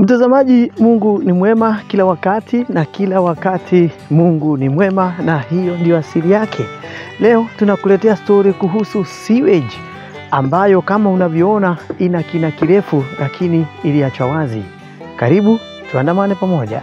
Mtazamaji, Mungu ni mwema kila wakati na kila wakati Mungu ni mwema, na hiyo ndio asili yake. Leo tunakuletea stori kuhusu sewage ambayo kama unavyoona ina kina kirefu, lakini iliachwa wazi. Karibu tuandamane pamoja.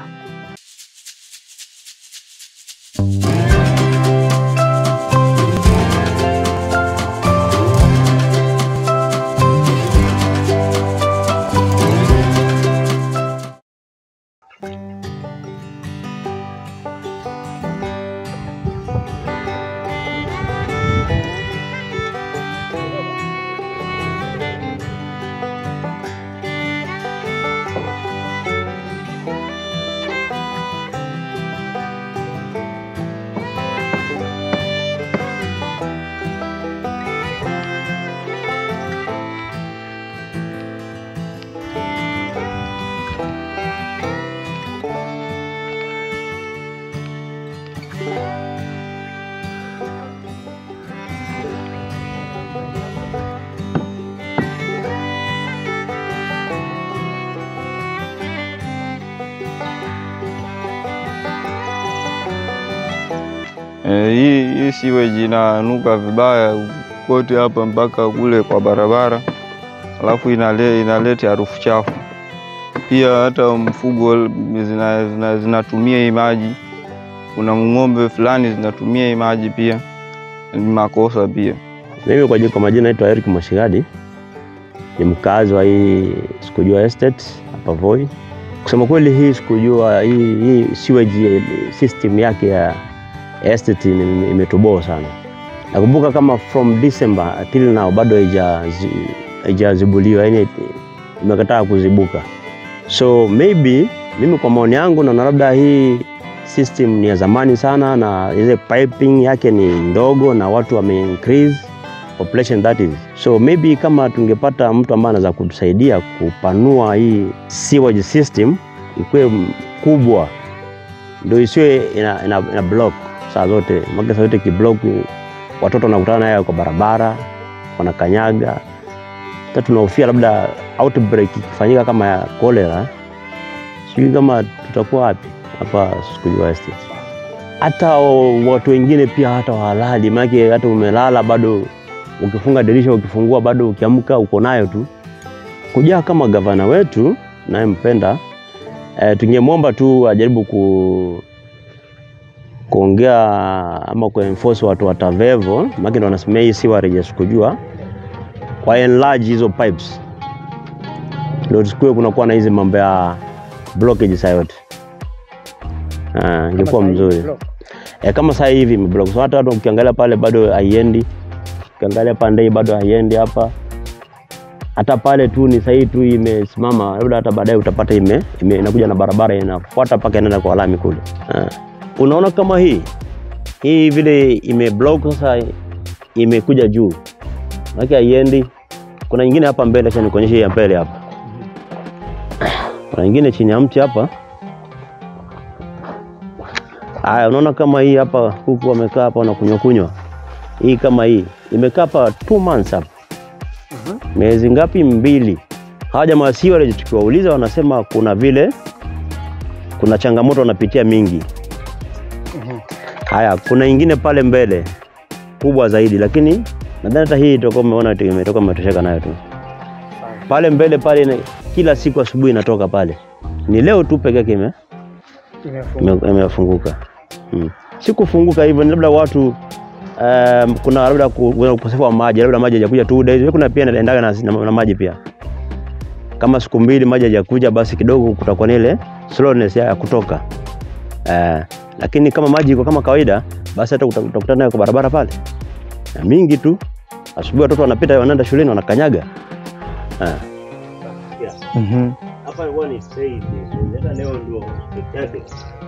Eh, hii hii sewage inanuka vibaya kote hapa mpaka kule kwa barabara, alafu inale, inaleta harufu chafu. Pia hata mfugo zina, zina, zinatumia hii maji. Kuna ng'ombe fulani zinatumia hii maji pia, ni makosa pia. Mimi kwa jina kwa majina naitwa Eric Mwashigadi, ni mkazi wa hii Sikujua Estate hapa Voi. Kusema kweli, hii Sikujua hii, hii sewage system yake ya estate ime- imetoboa sana. Nakumbuka kama from December till now bado haijazi- haijazibuliwa, yani imekataa kuzibuka. So maybe mimi kwa maoni yangu naona labda hii system ni ya zamani sana, na ile piping yake ni ndogo na watu wame increase population that is. So maybe kama tungepata mtu ambaye anaweza kutusaidia kupanua hii sewage system ikuwe kubwa, ndio isiwe ina, ina, ina block saa zote, maana saa zote kiblock watoto wanakutana naye kwa barabara wanakanyaga. Hata tunahofia labda outbreak ikifanyika kama ya cholera, sijui kama tutakuwa wapi hapa Sikujua Estate. Hata watu wengine pia hata walali, maana hata umelala bado ukifunga dirisha ukifungua bado ukiamka uko nayo tu. Kujaa kama gavana wetu nayempenda, e, tungemwomba tu ajaribu ku kuongea ama kuenforce watu wa Tavevo, maana ndio wanasimamia hii sewerage ya Sikujua, kwa enlarge hizo pipes, ndio tusikuwe kunakuwa na hizi mambo ya blockage saa yote. Ah, ingekuwa mzuri e, kama saa hivi imeblock. So hata watu ukiangalia pale bado haiendi ukiangalia pande hii bado haiendi hapa, hata pale tu ni sahii tu imesimama, labda hata baadaye utapata ime, ime inakuja na barabara inafuata mpaka inaenda kwa lami kule. Ah. Unaona kama hii hii vile imeblock sasa, imekuja juu maana haiendi. Kuna nyingine hapa mbele, acha nikuonyeshe hii ya mbele hapa. Kuna nyingine chini ya mti hapa. Haya, unaona kama hii hapa, huku wamekaa hapa wanakunywa kunywa hii kama hii imekaa hapa two months hapa, miezi ngapi? Mbili. Hawa jamaa wa sewerage tukiwauliza, wanasema kuna vile kuna changamoto wanapitia mingi. Haya, kuna ingine pale mbele kubwa zaidi, lakini nadhani hata hii itakuwa umeona tu imetoka umetosheka nayo tu. Pale mbele pale ina- kila siku asubuhi inatoka pale, ni leo tu peke yake ime ime- imefunguka. Mm. Si kufunguka hivyo, ni labda watu um, kuna labda ku- kuna ukosefu wa maji, labda maji hajakuja two days. Kuna pia inaendaga na, na, na maji pia, kama siku mbili maji hajakuja, basi kidogo kutakuwa na ile slowness ya kutoka uh, lakini kama maji iko kama kawaida, basi hata uta- utakutana nayo kwa barabara pale na mingi tu. Asubuhi watoto wanapita wanaenda shuleni wanakanyaga uh. Mhm. Hapa ilikuwa ni stage, hata leo ndio peke yake.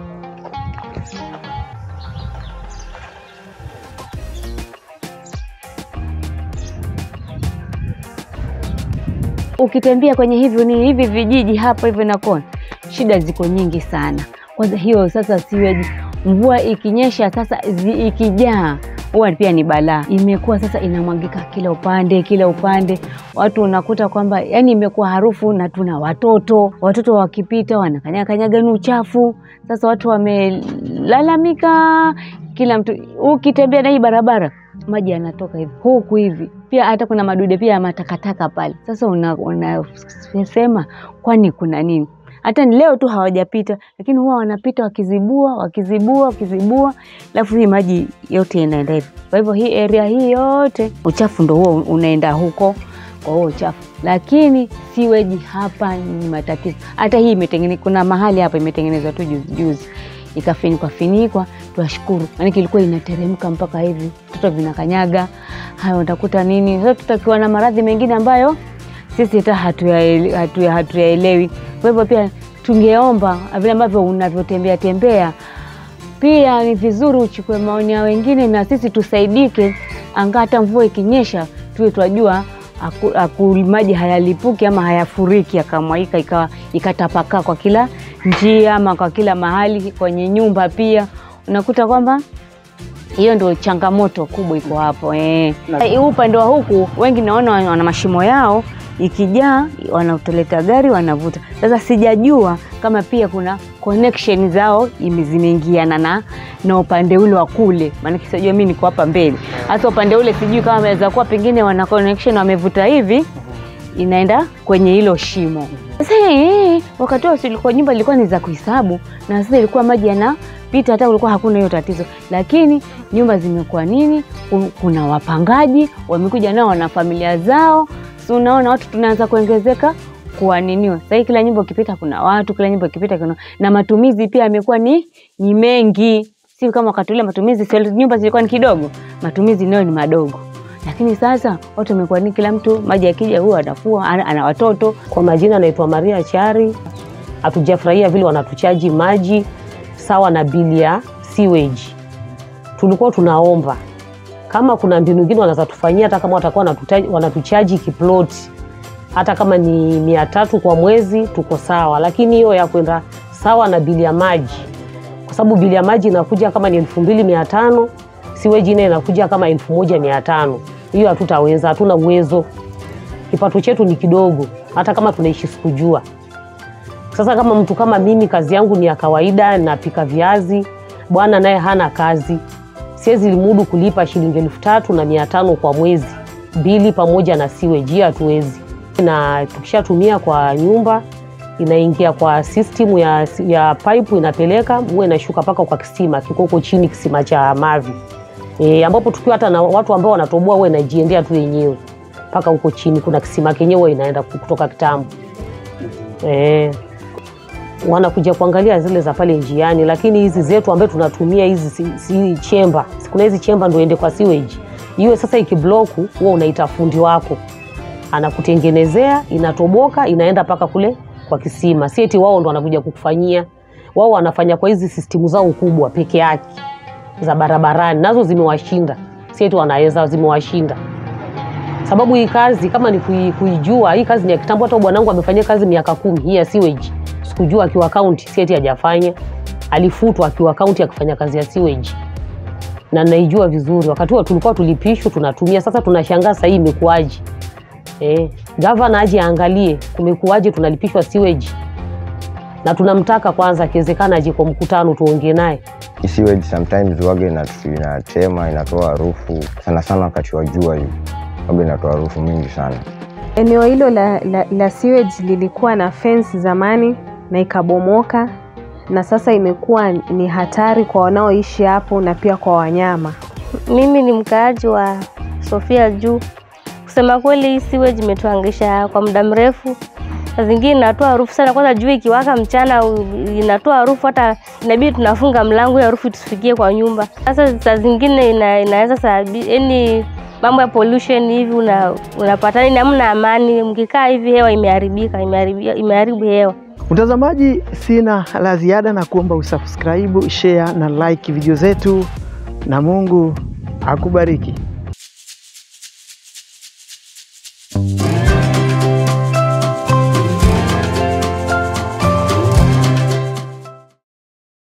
ukitembea kwenye hivyo ni hivi vijiji hapa hivyo nakona shida ziko nyingi sana. Kwanza hiyo sasa siweji, mvua ikinyesha sasa zi, ikijaa huwa pia ni balaa. Imekuwa sasa inamwagika kila upande kila upande, watu unakuta kwamba yani imekuwa harufu, na tuna watoto, watoto wakipita wanakanyaga kanyaga ni uchafu. Sasa watu wamelalamika, kila mtu ukitembea na hii barabara maji yanatoka hivi huku hivi, pia hata kuna madude pia ya matakataka pale. Sasa unasema una, kwani kuna nini? Hata ni leo tu hawajapita, lakini huwa wanapita wakizibua wakizibua wakizibua, alafu hii maji yote inaenda hivi. Kwa hivyo hii area hii yote uchafu ndo huo unaenda huko kwa huo uchafu, lakini siweji hapa ni matatizo. Hata hii imetengenezwa, kuna mahali hapa imetengenezwa tu juzi juzi ikafinikwa finikwa, twashukuru, maanake ilikuwa inateremka mpaka hivi, vitoto vinakanyaga hayo, utakuta nini sasa. Tutakiwa na maradhi mengine ambayo sisi hata hatuyaelewi hatuya, hatuya. Kwa hivyo pia tungeomba vile ambavyo unavyotembea tembea, pia ni vizuri uchukue maoni ya wengine na sisi tusaidike, anga hata mvua ikinyesha tuwe twajua maji hayalipuki ama hayafuriki yakamwaika ikawa ikatapakaa kwa kila njia ama kwa kila mahali kwenye nyumba. Pia unakuta kwamba hiyo ndio changamoto kubwa iko hapo eh. Upande wa huku wengi naona wana mashimo yao, ikijaa wanatoleta gari wanavuta. Sasa sijajua kama pia kuna connection zao zimeingiana na na upande ule wa kule, maanake sijajua mimi niko hapa mbele, hasa upande ule sijui kama waweza kuwa pengine wana connection wamevuta hivi inaenda kwenye hilo shimo. Sasa eh, wakati huo silikuwa nyumba ilikuwa ni za kuhesabu, na sasa ilikuwa maji yanapita, hata kulikuwa hakuna hiyo tatizo, lakini nyumba zimekuwa nini, kuna wapangaji wamekuja nao wana familia zao, si unaona watu tunaanza kuongezeka kuaniniwa. Sasa hii kila nyumba ukipita kuna watu, kila nyumba ukipita kuna na matumizi pia yamekuwa ni ni mengi, si kama wakati ule matumizi, si nyumba zilikuwa ni kidogo, matumizi nayo ni madogo lakini sasa watu wamekuwa ni kila mtu maji akija, huyo anafua ana watoto. Kwa majina anaitwa Maria Chari. Hatujafurahia vile wanatuchaji maji sawa na bili ya sewage. Tulikuwa tunaomba kama kuna mbinu nyingine wanaweza tufanyia, hata kama watakuwa wanatuchaji kiploti, hata kama ni mia tatu kwa mwezi, tuko sawa, lakini hiyo ya kwenda sawa na bili ya maji, kwa sababu bili ya maji inakuja kama ni elfu mbili mia tano siweji naye inakuja kama elfu moja mia tano hiyo hatutaweza, hatuna uwezo, kipato chetu ni kidogo, hata kama tunaishi sikujua. Sasa kama mtu kama mimi, kazi yangu ni ya kawaida, napika viazi, bwana naye hana kazi, siwezi limudu kulipa shilingi elfu tatu na mia tano kwa mwezi bili pamoja na siweji, hiyo hatuwezi. Na tukishatumia kwa nyumba inaingia kwa system ya, ya pipe inapeleka huwa inashuka mpaka kwa kisima kikoko chini, kisima cha mavi E, ambapo tukiwa hata na watu ambao wanatoboa huwa inajiendea tu yenyewe mpaka huko chini. Kuna kisima kenyewe inaenda kutoka kitambo e, wanakuja kuangalia zile za pale njiani, lakini hizi zetu ambazo tunatumia hizi si, si chemba, kuna hizi chemba ndio ende kwa sewage iwe sasa ikibloku, huwa unaita fundi wako anakutengenezea, inatoboka inaenda mpaka kule kwa kisima. Si eti wao ndo wanakuja kukufanyia, wao wanafanya kwa hizi sistimu zao kubwa peke yake za barabarani nazo zimewashinda, si eti wanaweza, zimewashinda sababu hii kazi kama ni kui, kuijua hii kazi ni ya kitambo. Hata bwanangu amefanyia kazi miaka kumi hii ya sewage, sikujua akiwa kaunti, si eti hajafanya, alifutwa akiwa kaunti akifanya kazi ya sewage, na naijua vizuri. Wakati huo tulikuwa tulipishwa tunatumia, sasa tunashangaa sasa hii imekuaje? Eh, gavana aje aangalie kumekuaje, tunalipishwa sewage na tunamtaka kwanza, akiwezekana aje kwa mkutano tuongee naye. Sewage sometimes waga inatema inatoa harufu sana sana, wakati wa jua hivi waga inatoa harufu mingi sana. Eneo hilo la, la, la sewage lilikuwa na fence zamani na ikabomoka, na sasa imekuwa ni hatari kwa wanaoishi hapo na pia kwa wanyama. Mimi ni mkaaji wa Sofia Juu. Kusema kweli, hii sewage imetuangaisha kwa muda mrefu. Saa zingine inatoa harufu sana, kwanza jua ikiwaka mchana inatoa harufu, hata inabidi tunafunga mlango ya harufu tusifikie kwa nyumba. Sasa saa zingine ina, inaweza sababi yani mambo ya pollution hivi, unapata una hamna amani, mkikaa hivi hewa imeharibika, imeharibu hewa. Mtazamaji, sina la ziada na kuomba usubscribe, share na like video zetu, na Mungu akubariki.